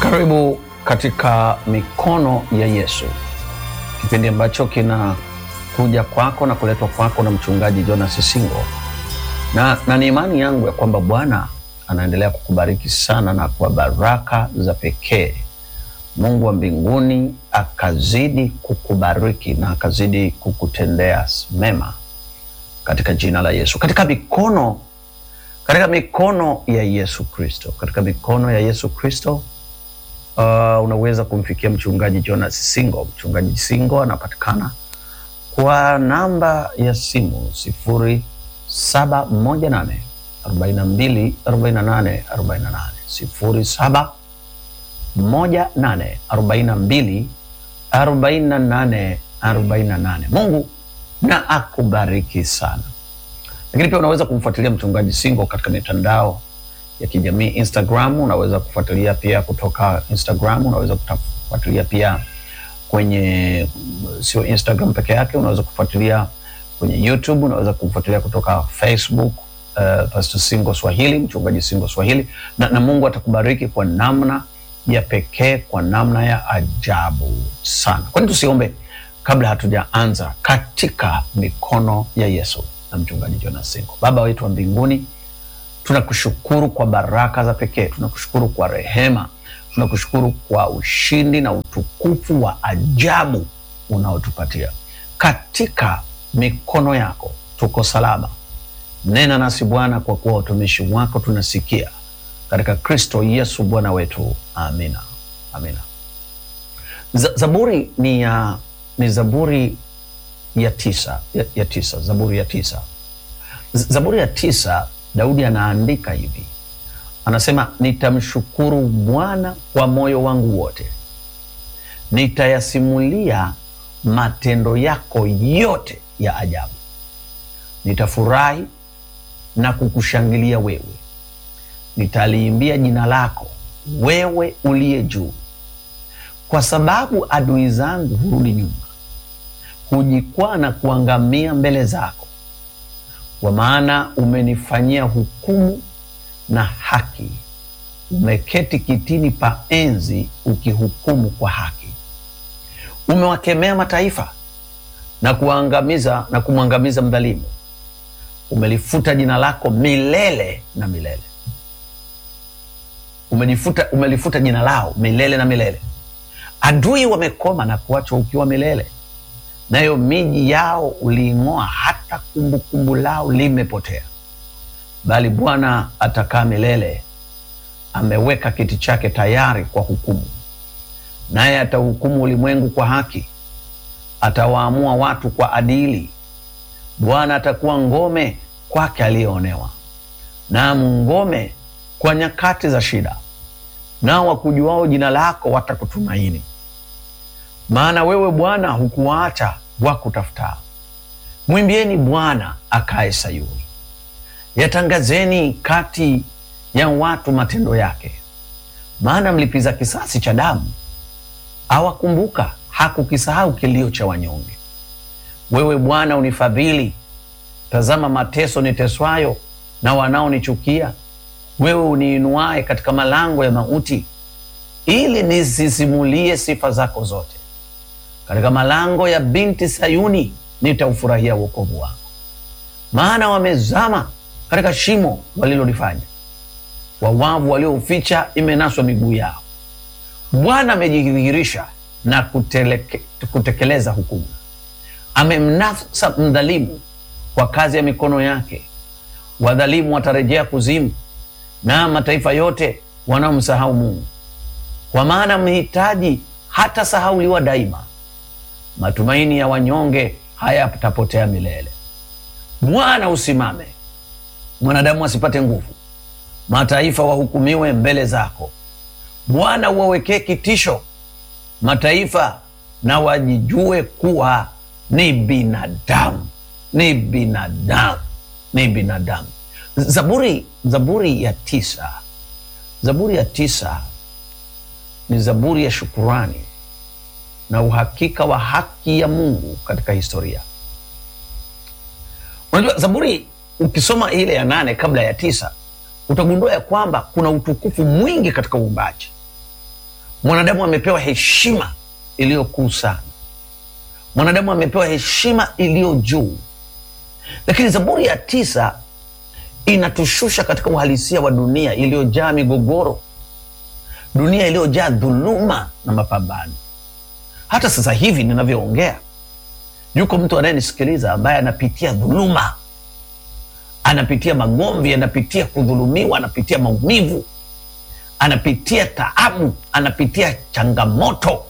Karibu katika mikono ya Yesu, kipindi ambacho kinakuja kwako na kuletwa kwako na mchungaji Jonas Singo, na, na ni imani yangu ya kwamba Bwana anaendelea kukubariki sana na kwa baraka za pekee. Mungu wa mbinguni akazidi kukubariki na akazidi kukutendea mema katika jina la Yesu, katika mikono katika mikono ya Yesu Kristo, katika mikono ya Yesu Kristo. Uh, unaweza kumfikia mchungaji Jonas Singo. Mchungaji Singo anapatikana kwa namba ya simu sifuri saba moja nane arobaini na mbili arobaini na nane arobaini na nane sifuri saba moja nane arobaini na mbili arobaini na nane arobaini na nane. Mungu na akubariki sana. Lakini pia unaweza kumfuatilia mchungaji Singo katika mitandao ya kijamii Instagram. Unaweza kufuatilia pia kutoka Instagram, unaweza kufuatilia pia kwenye, sio Instagram peke yake, unaweza kufuatilia kwenye YouTube, unaweza kufuatilia kutoka Facebook, uh, Pastor Singo Swahili, mchungaji Singo Swahili na, na Mungu atakubariki kwa namna ya pekee, kwa namna ya ajabu sana. Kwani tusiombe kabla hatujaanza katika mikono ya Yesu na mchungaji Jonas Singo. Baba wetu wa mbinguni, tunakushukuru kwa baraka za pekee, tunakushukuru kwa rehema, tunakushukuru kwa ushindi na utukufu wa ajabu unaotupatia katika mikono yako. Tuko salama, nena nasi Bwana, kwa kuwa watumishi wako tunasikia, katika Kristo Yesu Bwana wetu, amina, amina. Zaburi ni ya ni Zaburi ya tisa, ya, ya tisa, Zaburi ya tisa. Zaburi ya tisa, Daudi anaandika hivi, anasema nitamshukuru Bwana kwa moyo wangu wote, nitayasimulia matendo yako yote ya ajabu, nitafurahi na kukushangilia wewe, nitaliimbia jina lako wewe uliye juu, kwa sababu adui zangu hurudi nyuma hujikwaa na kuangamia mbele zako, kwa maana umenifanyia hukumu na haki, umeketi kitini pa enzi ukihukumu kwa haki. Umewakemea mataifa na kuangamiza na kumwangamiza mdhalimu, umelifuta jina lako milele na milele. Umelifuta, umelifuta jina lao milele na milele. Adui wamekoma na kuachwa ukiwa milele nayo miji yao uliing'oa, hata kumbukumbu kumbu lao limepotea. Bali Bwana atakaa milele, ameweka kiti chake tayari kwa hukumu, naye atahukumu ulimwengu kwa haki, atawaamua watu kwa adili. Bwana atakuwa ngome kwake aliyeonewa, naam, ngome kwa nyakati za shida. Nao wakujuao jina lako watakutumaini maana wewe Bwana hukuwaacha wakutafuta. Mwimbieni Bwana akae Sayuni, yatangazeni kati ya watu matendo yake. Maana mlipiza kisasi cha damu awakumbuka, hakukisahau kilio cha wanyonge. Wewe Bwana unifadhili, tazama mateso niteswayo na wanaonichukia. Wewe uniinuaye katika malango ya mauti, ili nisisimulie sifa zako zote katika malango ya binti Sayuni nitaufurahia wokovu wako. Maana wamezama katika shimo walilolifanya, wawavu waliouficha imenaswa miguu yao. Bwana amejidhihirisha na kuteleke, kutekeleza hukumu. Amemnasa mdhalimu kwa kazi ya mikono yake. Wadhalimu watarejea kuzimu, na mataifa yote wanaomsahau Mungu. Kwa maana mhitaji hata sahauliwa daima matumaini ya wanyonge hayatapotea milele. Bwana usimame, mwanadamu asipate nguvu, mataifa wahukumiwe mbele zako. Bwana uwawekee kitisho mataifa, na wajijue kuwa ni binadamu, ni binadamu, ni binadamu. Zaburi, Zaburi ya tisa, Zaburi ya tisa ni zaburi ya shukurani na uhakika wa haki ya Mungu katika historia. Unajua, Zaburi ukisoma ile ya nane kabla ya tisa utagundua ya kwamba kuna utukufu mwingi katika uumbaji. Mwanadamu amepewa heshima iliyokuu sana, mwanadamu amepewa heshima iliyo juu, lakini Zaburi ya tisa inatushusha katika uhalisia wa dunia iliyojaa migogoro, dunia iliyojaa dhuluma na mapambano. Hata sasa hivi ninavyoongea, yuko mtu anayenisikiliza ambaye anapitia dhuluma, anapitia magomvi, anapitia kudhulumiwa, anapitia maumivu, anapitia taabu, anapitia changamoto.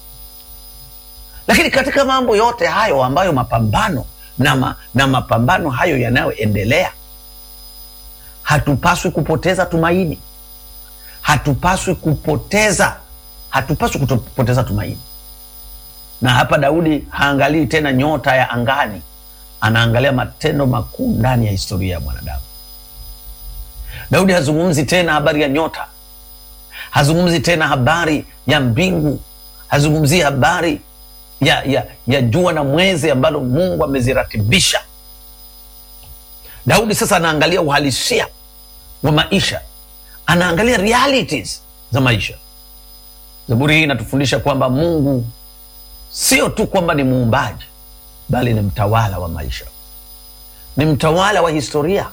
Lakini katika mambo yote hayo ambayo mapambano na, ma, na mapambano hayo yanayoendelea, hatupaswi kupoteza tumaini, hatupaswi kupoteza, hatupaswi kupoteza tumaini. Na hapa Daudi haangalii tena nyota ya angani, anaangalia matendo makuu ndani ya historia ya mwanadamu. Daudi hazungumzi tena habari ya nyota, hazungumzi tena habari ya mbingu, hazungumzii habari ya, ya, ya jua na mwezi ambalo Mungu ameziratibisha. Daudi sasa anaangalia uhalisia wa maisha, anaangalia realities za maisha. Zaburi hii inatufundisha kwamba Mungu sio tu kwamba ni muumbaji, bali ni mtawala wa maisha, ni mtawala wa historia.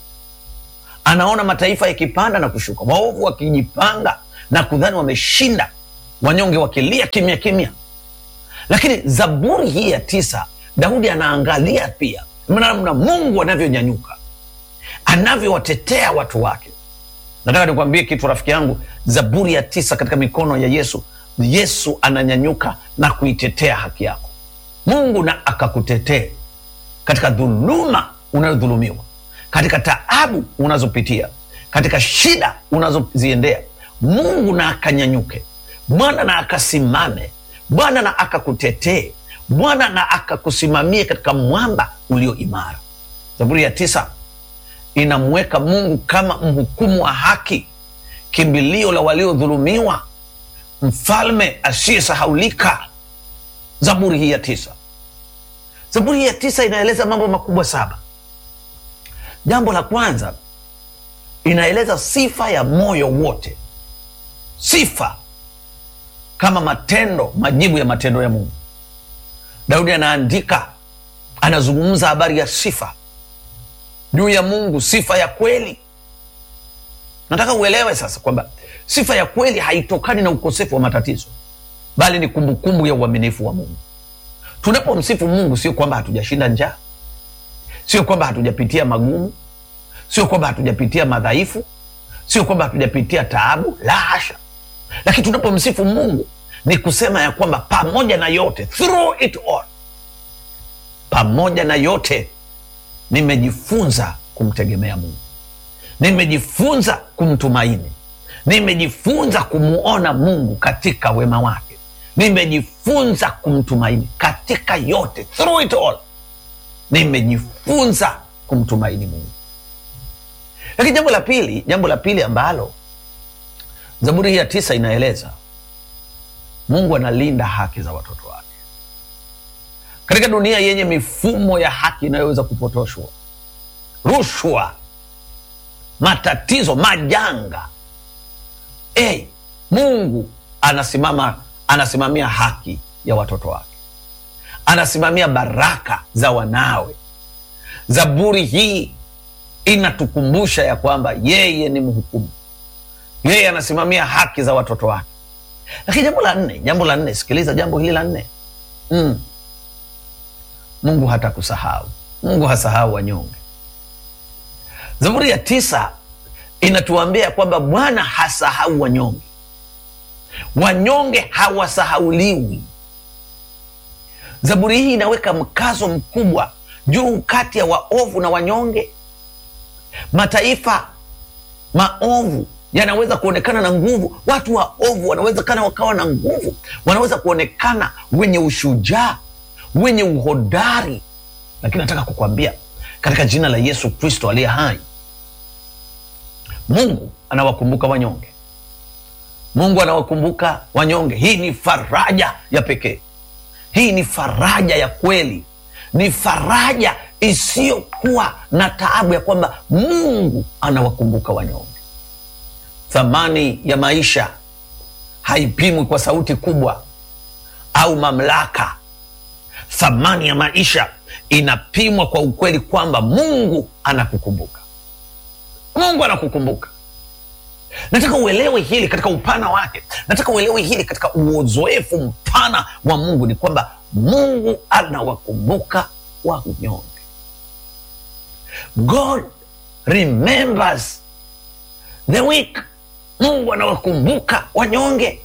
Anaona mataifa yakipanda na kushuka, waovu wakijipanga na kudhani wameshinda, wanyonge wakilia kimya kimya. Lakini Zaburi hii ya tisa, Daudi anaangalia pia namna Mungu anavyonyanyuka, anavyowatetea watu wake. Nataka nikwambie kitu rafiki yangu, Zaburi ya tisa katika mikono ya Yesu, Yesu ananyanyuka na kuitetea haki yako. Mungu na akakutetee katika dhuluma unayodhulumiwa, katika taabu unazopitia, katika shida unazoziendea. Mungu na akanyanyuke, Bwana na akasimame, Bwana na akakutetee, Bwana na akakusimamie katika mwamba ulio imara. Zaburi ya tisa inamweka Mungu kama mhukumu wa haki, kimbilio la waliodhulumiwa, mfalme asiyesahaulika. Zaburi hii ya tisa, Zaburi hii ya tisa inaeleza mambo makubwa saba. Jambo la kwanza, inaeleza sifa ya moyo wote, sifa kama matendo, majibu ya matendo ya Mungu. Daudi anaandika, anazungumza habari ya sifa juu ya Mungu, sifa ya kweli. Nataka uelewe sasa kwamba sifa ya kweli haitokani na ukosefu wa matatizo, bali ni kumbukumbu ya uaminifu wa Mungu. Tunapomsifu Mungu, sio kwamba hatujashinda njaa, sio kwamba hatujapitia magumu, sio kwamba hatujapitia madhaifu, sio kwamba hatujapitia taabu, la hasha. Lakini tunapomsifu Mungu ni kusema ya kwamba pamoja na yote, through it all, pamoja na yote nimejifunza kumtegemea Mungu, nimejifunza kumtumaini, nimejifunza kumuona Mungu katika wema wake, nimejifunza kumtumaini katika yote, through it all, nimejifunza kumtumaini Mungu. Lakini jambo la pili, jambo la pili ambalo Zaburi hii ya tisa inaeleza, Mungu analinda haki za watoto wake katika dunia yenye mifumo ya haki inayoweza kupotoshwa, rushwa, matatizo, majanga. Hey, Mungu anasimama, anasimamia haki ya watoto wake, anasimamia baraka za wanawe. Zaburi hii inatukumbusha ya kwamba yeye ni mhukumu, yeye anasimamia haki za watoto wake. Lakini jambo la nne, jambo la nne, sikiliza jambo hili la nne mm. Mungu hatakusahau. Mungu hasahau wanyonge. Zaburi ya tisa inatuambia kwamba Bwana hasahau wanyonge, wanyonge hawasahauliwi. Zaburi hii inaweka mkazo mkubwa juu kati ya waovu na wanyonge. Mataifa maovu yanaweza kuonekana na nguvu, watu waovu wanawezekana wakawa na nguvu, wanaweza kuonekana wenye ushujaa wenye uhodari, lakini nataka kukwambia katika jina la Yesu Kristo aliye hai, Mungu anawakumbuka wanyonge. Mungu anawakumbuka wanyonge. Hii ni faraja ya pekee, hii ni faraja ya kweli, ni faraja isiyokuwa na taabu ya kwamba Mungu anawakumbuka wanyonge. Thamani ya maisha haipimwi kwa sauti kubwa au mamlaka. Thamani ya maisha inapimwa kwa ukweli kwamba Mungu anakukumbuka. Mungu anakukumbuka. Nataka uelewe hili katika upana wake. Nataka uelewe hili katika uzoefu mpana wa Mungu, ni kwamba Mungu anawakumbuka wanyonge. God remembers the weak. Mungu anawakumbuka wanyonge.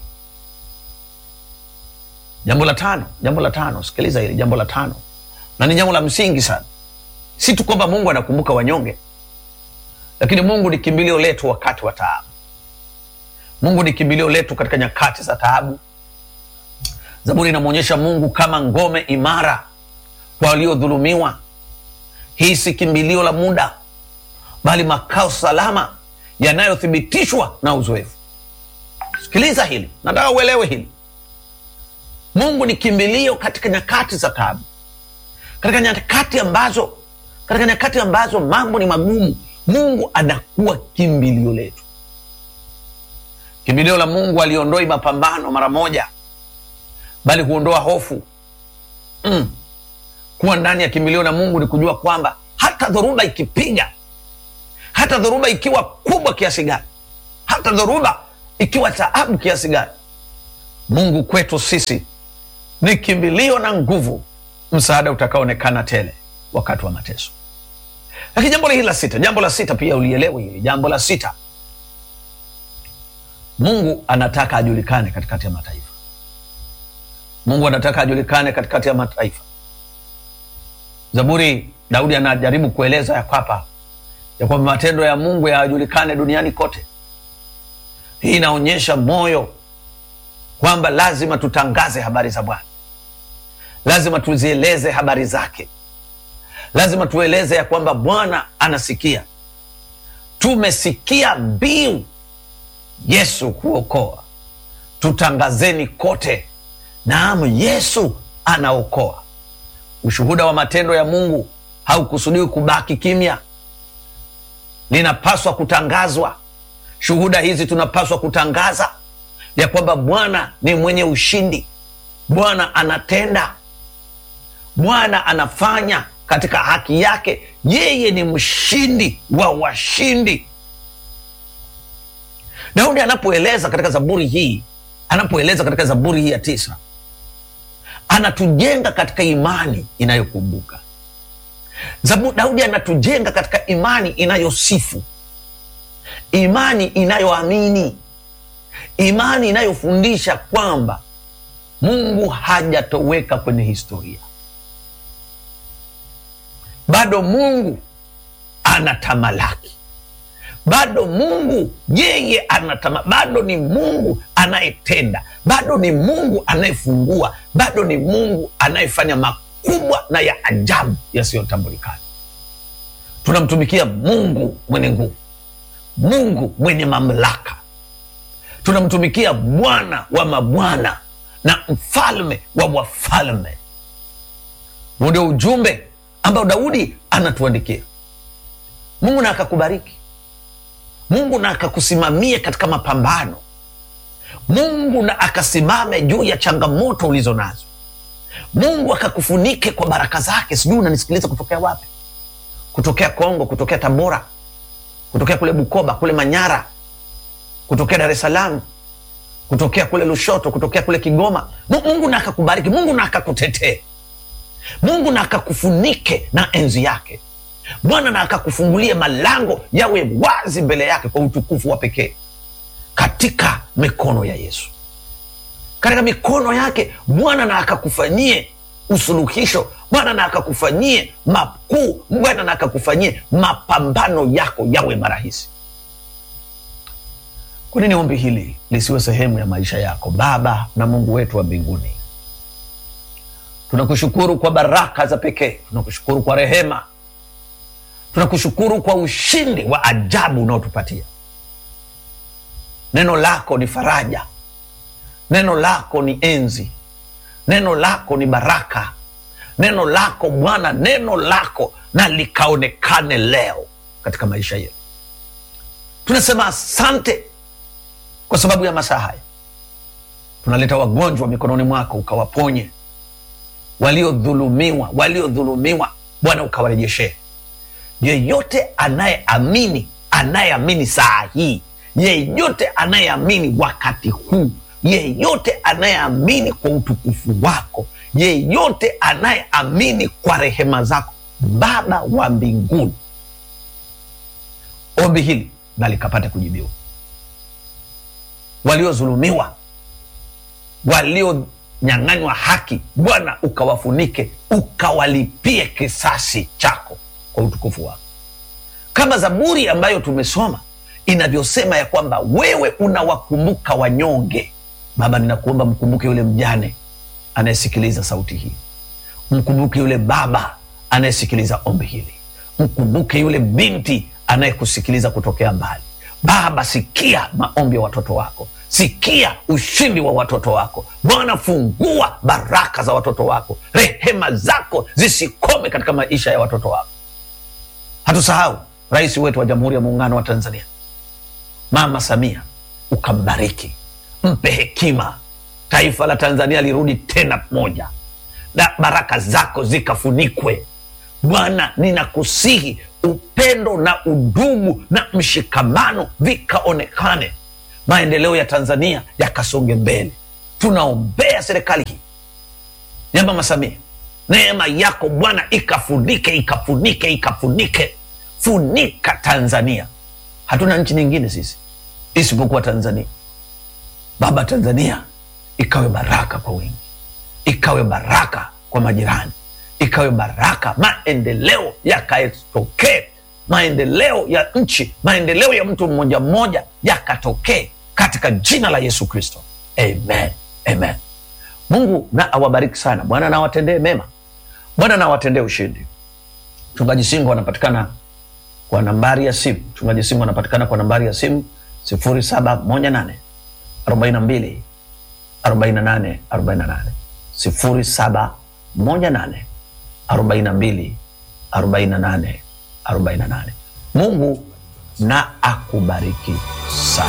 Jambo la tano, jambo la tano, sikiliza hili jambo la tano, na ni jambo la msingi sana. Si tu kwamba Mungu anakumbuka wanyonge, lakini Mungu ni kimbilio letu wakati wa taabu. Mungu ni kimbilio letu katika nyakati za taabu. Zaburi inamwonyesha Mungu kama ngome imara kwa waliodhulumiwa. Hii si kimbilio la muda, bali makao salama yanayothibitishwa na uzoefu. Sikiliza hili, nataka uelewe hili. Mungu ni kimbilio katika nyakati za taabu, katika nyakati ambazo katika nyakati ambazo mambo ni magumu, Mungu anakuwa kimbilio letu. Kimbilio la Mungu aliondoi mapambano mara moja, bali huondoa hofu mm. Kuwa ndani ya kimbilio la Mungu ni kujua kwamba hata dhoruba ikipiga, hata dhoruba ikiwa kubwa kiasi gani, hata dhoruba ikiwa taabu kiasi gani, Mungu kwetu sisi ni kimbilio na nguvu, msaada utakaoonekana tele wakati wa mateso. Lakini jambo hili la sita, jambo la sita pia ulielewe hili jambo la sita, Mungu anataka ajulikane katikati ya mataifa. Mungu anataka ajulikane katikati ya mataifa. Zaburi, Daudi anajaribu kueleza ya kwamba ya kwamba matendo ya Mungu yajulikane duniani kote. Hii inaonyesha moyo kwamba lazima tutangaze habari za Bwana, lazima tuzieleze habari zake, lazima tueleze ya kwamba Bwana anasikia. Tumesikia mbiu Yesu kuokoa, tutangazeni kote, naam, Yesu anaokoa. Ushuhuda wa matendo ya Mungu haukusudiwi kubaki kimya, linapaswa kutangazwa. Shuhuda hizi tunapaswa kutangaza ya kwamba Bwana ni mwenye ushindi, Bwana anatenda, Bwana anafanya katika haki yake. Yeye ni mshindi wa washindi. Daudi anapoeleza katika Zaburi hii, anapoeleza katika Zaburi hii ya tisa, anatujenga katika imani inayokumbuka. Daudi anatujenga katika imani inayosifu, imani inayoamini, imani inayofundisha kwamba Mungu hajatoweka kwenye historia, bado Mungu anatamalaki bado Mungu yeye anatama, bado ni Mungu anayetenda, bado ni Mungu anayefungua, bado ni Mungu anayefanya makubwa na ya ajabu yasiyotambulikana. Tunamtumikia Mungu mwenye nguvu, Mungu mwenye mamlaka, tunamtumikia Bwana wa mabwana na mfalme wa wafalme. Huu ndio ujumbe ambao Daudi anatuandikia. Mungu na akakubariki Mungu na akakusimamie katika mapambano. Mungu na akasimame juu ya changamoto ulizo nazo. Mungu akakufunike kwa baraka zake. Sijui unanisikiliza kutokea wapi? Kutokea Kongo, kutokea Tabora, kutokea kule Bukoba, kule Manyara, kutokea Dar es Salaam, kutokea kule Lushoto, kutokea kule Kigoma. Mungu na akakubariki. Mungu na akakutetee. Mungu na akakufunike na enzi yake. Bwana na akakufungulia malango yawe wazi mbele yake kwa utukufu wa pekee katika mikono ya Yesu, katika mikono yake Bwana na akakufanyie usuluhisho. Bwana na akakufanyie makuu. Bwana na akakufanyie mapambano yako yawe marahisi. Kwa nini ombi hili lisiwe sehemu ya maisha yako? Baba na Mungu wetu wa mbinguni, tunakushukuru kwa baraka za pekee, tunakushukuru kwa rehema tunakushukuru kwa ushindi wa ajabu unaotupatia. Neno lako ni faraja, neno lako ni enzi, neno lako ni baraka, neno lako Bwana, neno lako na likaonekane leo katika maisha yetu. Tunasema asante kwa sababu ya masaa haya, tunaleta wagonjwa mikononi mwako ukawaponye, waliodhulumiwa, waliodhulumiwa Bwana ukawarejeshee. Yeyote anayeamini, anayeamini saa hii, yeyote anayeamini wakati huu, yeyote anayeamini kwa utukufu wako, yeyote anayeamini kwa rehema zako, Baba wa mbinguni, ombi hili na likapate kujibiwa. Waliodhulumiwa, walionyang'anywa haki, Bwana ukawafunike, ukawalipie kisasi chako kwa utukufu wako, kama Zaburi ambayo tumesoma inavyosema ya kwamba wewe unawakumbuka wanyonge. Baba, ninakuomba mkumbuke yule mjane anayesikiliza sauti hii, mkumbuke yule baba anayesikiliza ombi hili, mkumbuke yule binti anayekusikiliza kutokea mbali. Baba, sikia maombi ya watoto wako, sikia ushindi wa watoto wako Bwana. Fungua baraka za watoto wako, rehema zako zisikome katika maisha ya watoto wako. Hatusahau rais wetu wa Jamhuri ya Muungano wa Tanzania, Mama Samia, ukambariki, mpe hekima, taifa la Tanzania lirudi tena moja, na baraka zako zikafunikwe Bwana. Ninakusihi upendo na udugu na mshikamano vikaonekane, maendeleo ya Tanzania yakasonge mbele. Tunaombea serikali hii ya Mama Samia, neema yako Bwana ikafunike, ikafunike, ikafunike, funika Tanzania. Hatuna nchi nyingine sisi isipokuwa Tanzania. Baba, Tanzania ikawe baraka kwa wingi, ikawe baraka kwa majirani, ikawe baraka, maendeleo yakatokee, maendeleo ya nchi, maendeleo ya mtu mmoja mmoja yakatokee katika jina la Yesu Kristo, amen, amen. Mungu na awabariki sana. Bwana na awatendee mema, Bwana na awatendee ushindi. Mchungaji Singo anapatikana kwa nambari ya simu. Mchungaji Singo anapatikana kwa nambari ya simu sifuri saba moja nane arobaini na mbili arobaini na nane arobaini na nane sifuri saba moja nane arobaini na mbili arobaini na nane arobaini na nane. Mungu na akubariki sana.